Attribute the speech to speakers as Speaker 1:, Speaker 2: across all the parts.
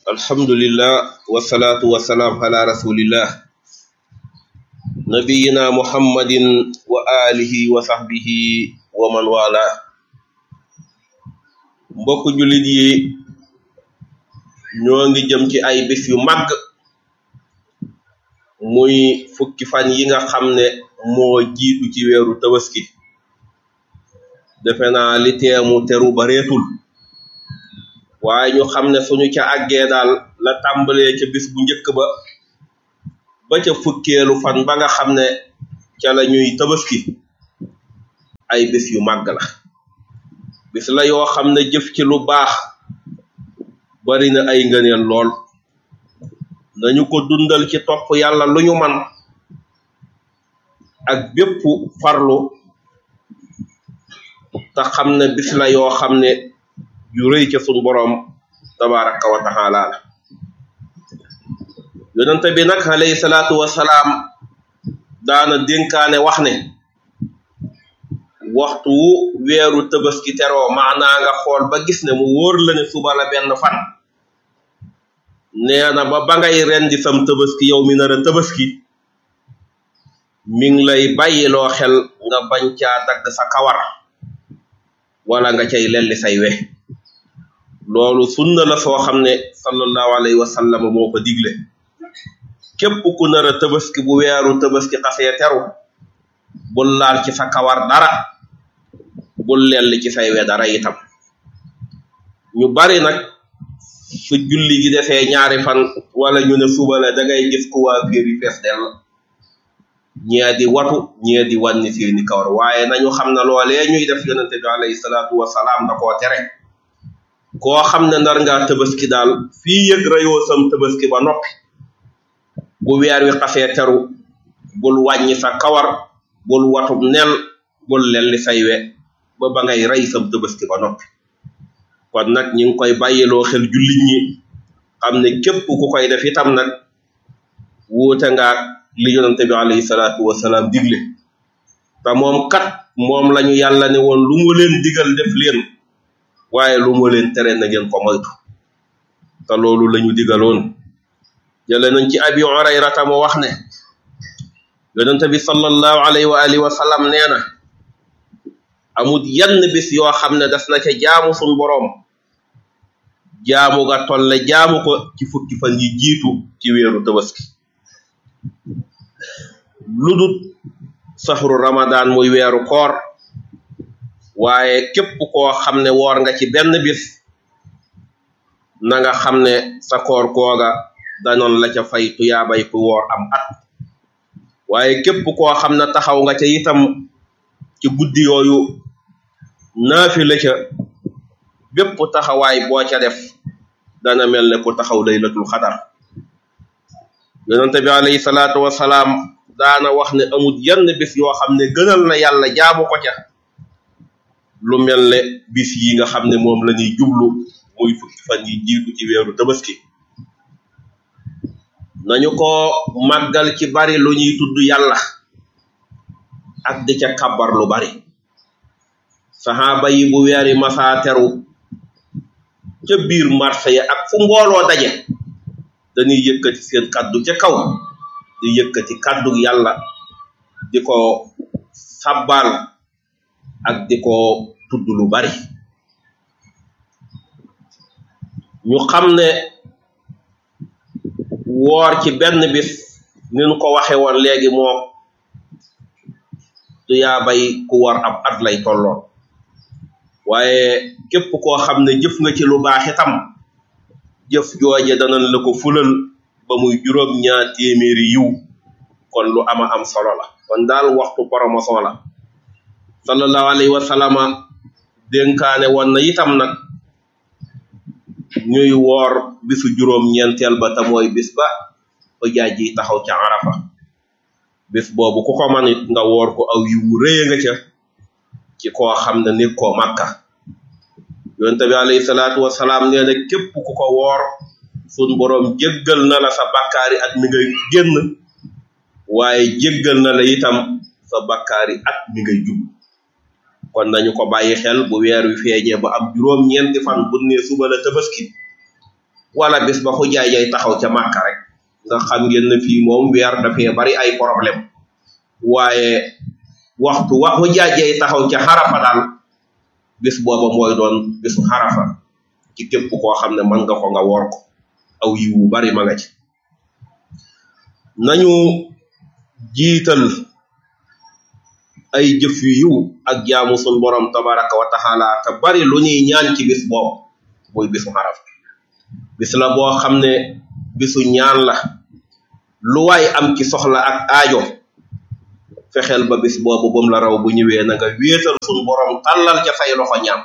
Speaker 1: alhamdulillah wasalaatu wasalaam ala rasulillah nabiyina muhammadin wa alihi wa sahbihi wa man wala mbokk jullit yi ñoo ngi jëm ci ay bis yu màgg muy fukki fan yi nga xam ne moo jiitu ci weeru tabaski defe naa li teemu teru bareetul waaye ñu xam ne suñu ca àggee daal la tàmbalee ca bis bu njëkk ba ba ca fukkeelu fan ba nga xam ne ca la ñuy tabaski ay bis yu màgg la bis la yoo xam ne jëf ci lu baax bari na ay ngëneel lool nañu ko dundal ci topp yàlla lu ñu man ak bépp farlu te xam ne bis la yoo xam ne yu rëy ca suñ boroom tabaraka wa taala la yonente bi nag alayhi salaatu wasalaam daana dénkaane wax ne waxtu wu weeru tabaski teroo maanaa nga xool ba gis ne mu wóor la ne suba la benn fan nee na ba ba ngay rendi sam tabaski yow mi nar a tabaski mi ngi lay bàyyiloo xel nga bañ caa dagg sa kawar wala nga cay lelli say we loolu sunna la soo xam ne sallallahu alayhi wa sallam moo ko digle képp ku nar a tabaski bu weeru tabaski xasee teru bul laal ci sa kawar dara bul lelli ci say we dara itam ñu bari nag su julli gi defee ñaari fan wala ñu ne suba la da ngay gis ku waa féer yi fees dell ñee di watu ñee di wànni seeni kawar waaye nañu xam ne loolee ñuy def yonente bi alayhi salaatu wasalaam da koo tere koo xam ne nar ngaa tabaski daal fii yëg rayoo sam tabaski ba noppi bu weer wi xasee teru bul wàññi sa kawar bul watub nel bul lelli say we ba ba ngay rey sam tabaski ba noppi kon nag ñi ngi koy bàyyiloo xel jullit ñi xam ne képp ku koy def itam nag wuute nga li yonente bi alayhi salaatu wasalaam digle te moom kat moom lañu yàlla ne woon lu mu leen digal def leen waaye lu mu leen tere na ngeen ko moytu te loolu lañu digaloon jële nañ ci abi hurayrata mo wax ne yonente bi sallallahu alayhi wa alihi wa sallam nee na amut yenn bis yoo xam ne das na ca jaamu sun boroom jaamu ga tolle jaamu ko ci fukki fan yi jiitu ci weeru tabaski ludut saxru ramadan muy weeru koor waaye képp koo xam ne woor nga ci benn bis na nga xam ne sa koor googa danoon la ca fay tuyaabay ku woor am at waaye képp koo xam ne taxaw nga ca itam ci guddi yooyu naafi la ca bépp taxawaay boo ca def dana mel ne ku taxaw laylatul xadar yonente bi alayhi salaatu wasalaam daana wax ne amul yenn bis yoo xam ne gënal na yàlla jaamu ko ca lu mel ne bis yi nga xam ne moom la ñuy jublu muy fukki fan yi jiitu ci weeru tabaski nañu ko màggal ci bari lu ñuy tudd yàlla ak di ca kabar lu bari saxaaba yi bu weeri masaa teru ca biir marché ya ak fu mbooloo daje dañuy yëkkati seen kàddu ca kaw di yëkkati kàddu yàlla di ko sabbal ak di ko tudd lu bari ñu xam ne woor ci benn bis ni ñu ko waxe woon léegi moo du yaa bay ku war ab at lay tolloon waaye képp koo xam ne jëf nga ci lu baax itam jëf jooje danañ la ko fulal ba muy juróom ñaar téeméeri yiw kon lu ama am solo la kon daal waxtu promotion la sallallahu alayhi wa sallama dénkaane woon na itam nag ñuy woor bisu juróom ñeenteel ba te mooy bis ba ba jaaj yi taxaw ca arafa bis boobu ku ko man it nga woor ko aw yiwu rëye nga ca ci koo xam ne nit koo màkka yonte bi alayhi salaatu wasalaam nee na képp ku ko woor sun boroom jéggal na la sa bakkaari at mi ngay génn waaye jéggal na la itam sa bakkaari at mi ngay jub kon nañu ko bàyyi xel bu weer wi feeñee ba am juróom ñeenti fan bu ne suba la tabaski wala bis ba xujaay yay taxaw ca màkka rek nga xam ngeen ne fii moom weer dafee bari ay problème waaye waxtu wa xujaay yay taxaw ca xarafa daal bis booba mooy doon bisu xarafa ci képp koo xam ne mën nga ko nga woor ko aw yiw wu bari ma nga ci nañu jiital ay jëf yu yiw ak jaamu sun borom tabaraka wa taala te bari lu ñuy ñaan ci bis boobu muy bisu xaraf bis la boo xam ne bisu ñaan la lu waay am ci soxla ak aajo fexeel ba bis boobu bum la raw bu ñëwee na nga wéetal sun borom tàllal ca say loxo ñaan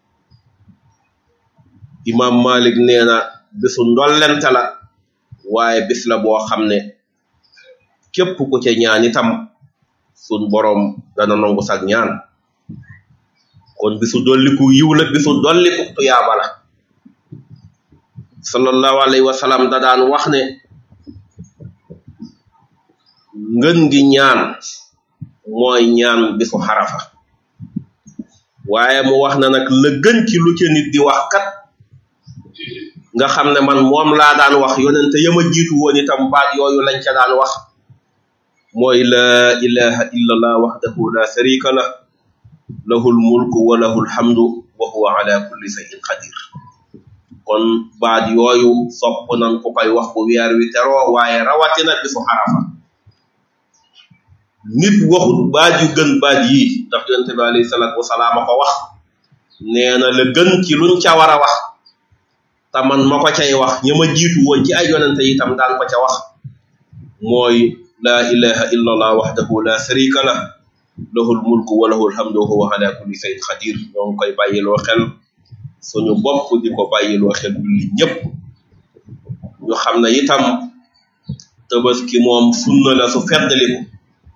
Speaker 1: imam malik nee na bisu ndollente la waaye bis la boo xam ne képp ku ca ñaan itam sun borom dana nangu sag ñaan kon bisu dolliku yiw la bisu dolliku tuyaaba la sallallahu alayhi wa sallam da daan wax ne ngën gi ñaan mooy ñaan bisu xarafa waaye mu wax na nag la gën ci lu ca nit di wax kat nga xam ne man moom laa daan wax yonente yama jiitu woon itam baat yooyu lañ ca daan wax mooy la ilaha illallah wahdahu la sharika lah lahul mulku wa lahul hamdu wa huwa ala kulli shay'in qadir kon baat yooyu sopp nan ku koy wax bu weer wi teroo waaye rawatina bisu xarafa nit waxut baat yu gën baat yii ndax yonente bi alayhi salatu wasalaam a ko wax nee na la gën ci luñ ca war a wax te man ma ko cay wax ña ma jiitu woon ci ay yonente itam daan ko ca wax mooy la ilaha illa allah wahdahu la sharika lah lahul mulku wa lahul hamdu wa huwa ala kulli shay'in qadir ñoo ngi koy bàyyiloo xel suñu bopp di ko bàyyiloo xel julli ñëpp ñu xam ne itam tabaski moom sunna la su feddaliku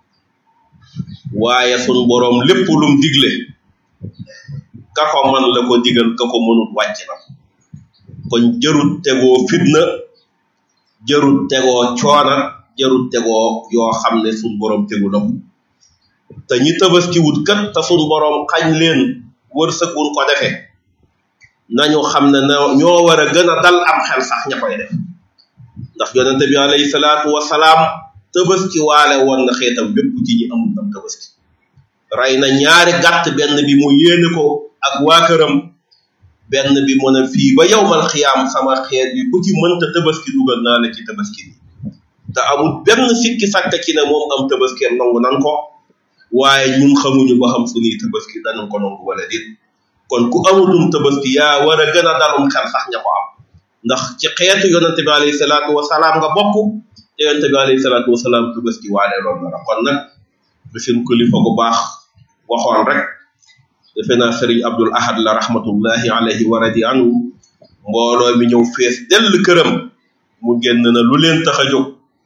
Speaker 1: waaye sun boroom lépp lum digle ka ko man la ko digal ka ko mënut wàcc na kon jarut tegoo fitna jarut tegoo coona jarut tegoo yoo xam ne sun boroom tegu na te ñi tabaski wut kat te sun boroom xañ leen wërsëg wuñ ko defee nañu xam ne na ñoo war a gën a dal am xel sax ña koy def ndax yonente bi alayhi salaatu wasalaam tabaski waale woon na xeetam bépp ci ñi amul am tabaski rey na ñaari gàtt benn bi mu yéene ko ak waa këram benn bi mu ne fii ba yowmal xiyaam sama xeet yi ku ci mënta tabaski dugal naa la ci tabaski bi te amul benn sikki sàkk ci ne moom am tabaskeem nangu nan ko waaye ñun xamuñu ba xam suñuy tabaski danañ ko nangu wala déet kon ku amutum tabaski yaa war a gën a dalum xel sax ña ko am ndax ci xeetu yonente bi alayhi salaatu wasalaam nga bokk te yonente bi alayhi salaatu wasalaam tabaski waale loolu na la kon nag bi seen kilifa gu baax waxoon rek defe naa sëriñ abdul ahad la rahmatullahi alayhi wa radi anhu mbooloo mi ñëw fees dell këram mu génn na lu leen tax a jóg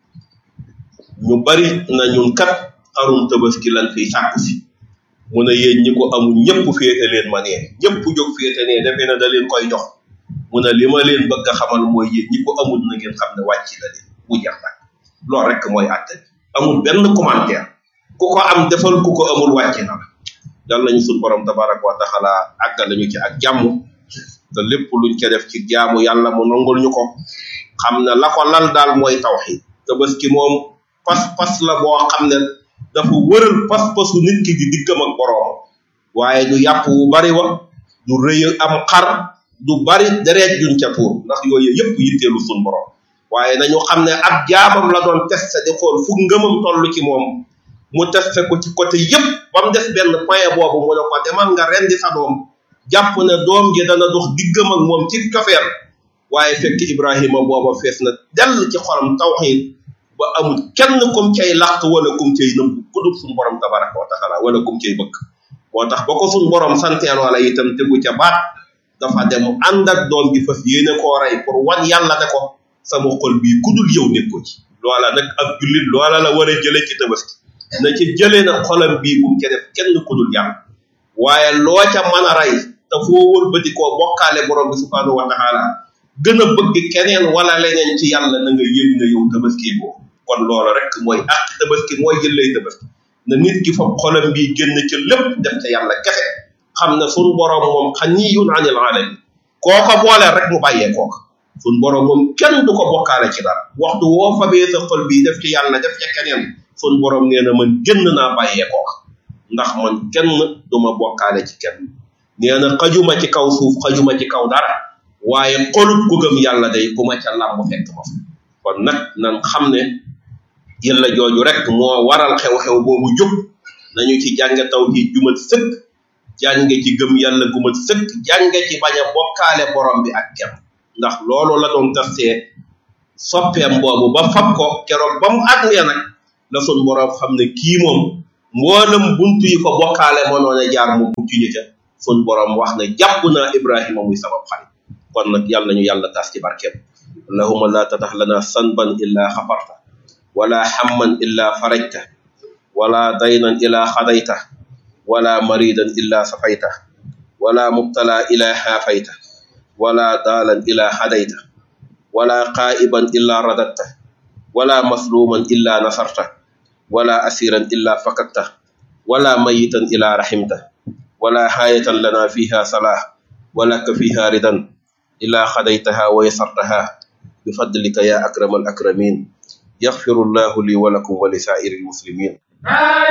Speaker 1: ñu bari na ñun kat xarum tabaski lan fiy sàkku si mu ne yéen ñi ko amul ñëpp féete leen ma nee ñëpp jóg féete nee defe na da leen koy jox mu ne li ma leen bëgg a xamal mooy yéen ñi ko amul na ngeen xam ne wàcc la leen bu jeex nag loolu rek mooy àtte bi amul benn commentaire ku ko am defal ku ko amul wàcc na la yal nañu suñ borom tabaraka wa taala àggal nañu ci ak jàmm te lépp luñ ca def ci jaamu yàlla mu nangul ñu ko xam ne la ko lal daal mooy tawxid tabaski moom pas-pas la boo xam ne dafa wëral pas-pasu nit ki di diggam ak boroom waaye du yàpp wu bari wa du rëy am xar du bari dereet juñ ca tuur ndax yooyu yëpp yitteelu suñ borom waaye nañu xam ne ab jaamam la doon testé di xool fu ngëmam toll ci moom mu testé ko ci côté yëpp ba mu des benn point boobu mu ne ko demal nga rendi sa doom jàpp ne doom ji dana dox diggam ak moom ci kafeer waaye fekk Ibrahima booba fees na dell ci xolam tawxiid ba amul kenn kum cay làq wala kum cay nëbb ku dul suñu borom tabaraka wa taala wala kum cay bëgg moo tax ba ko suñu borom santeen wala itam tegu ca baat dafa dem ànd ak doom ji fas yéene koo rey pour wan yàlla ne ko sama xol bii ku dul yow nekko ci loola nag ab jullit loola la war a jële ci tabaski na ci jëlee nag xolam bii bu mu ca def kenn ku dul yàlla waaye loo ca mën a rey te foo wëlbati koo bokkaale borom bi subhanahu wa taala gën a bëgg keneen wala leneen ci yàlla na nga yëg na yow tabaski boobu kon loolu rek mooy ak tabaski mooy jëllay tabaski na nit ki fa xolam bii génn ca lépp def ca yàlla kese xam ne sunu borom moom xaniyun anil alamin kooka boole rek mu bàyyee kooka sun borom moom kenn du ko bokkaale ci dara waxtu woo fabee sa xol bii def ci yàlla def ca keneen sun borom nee na man génn naa bàyyee ko ndax man kenn du ma bokkaale ci kenn nee na xajuma ci kaw suuf xajuma ci kaw dara waaye xolub ku gëm yàlla day ku ma ca làmb fekk ma fa kon nag nan xam ne yàlla jooju rek moo waral xew-xew boobu jóg nañu ci jànge tawhid jumat sëkk jànge ci gëm yàlla gumat sëkk jànge ci bañ a bokkaale borom bi ak kenn ndax loolu la doon tastee soppeem boobu ba fab ko keroog ba mu àggee nag la sun borom xam ne kii moom mboolem buntu yi ko bokkaale mënoon a jaar mu mucc ñu ca sun borom wax ne jàpp naa Ibrahima muy sabab xarit kon nag yàlla nañu yàlla tas ci barkeem allahumma la tatax lana sanban illa xafarta wala hamman illa farajta wala daynan illa xadayta wala maridan illa safayta wala mubtala illa xaafayta wala daalan illa hadayta wala qaa'iban illa radatta wala masluman illa nasarta wala asiran illa fakatta wala mayitan illa rahimta wala haayatan lana fiha salah walaka fiha ridan illa khadaytaha wa yasartaha bifadlika ya akrama al akramin yaghfiru llahu li wa lakum wa li sa'iri al muslimin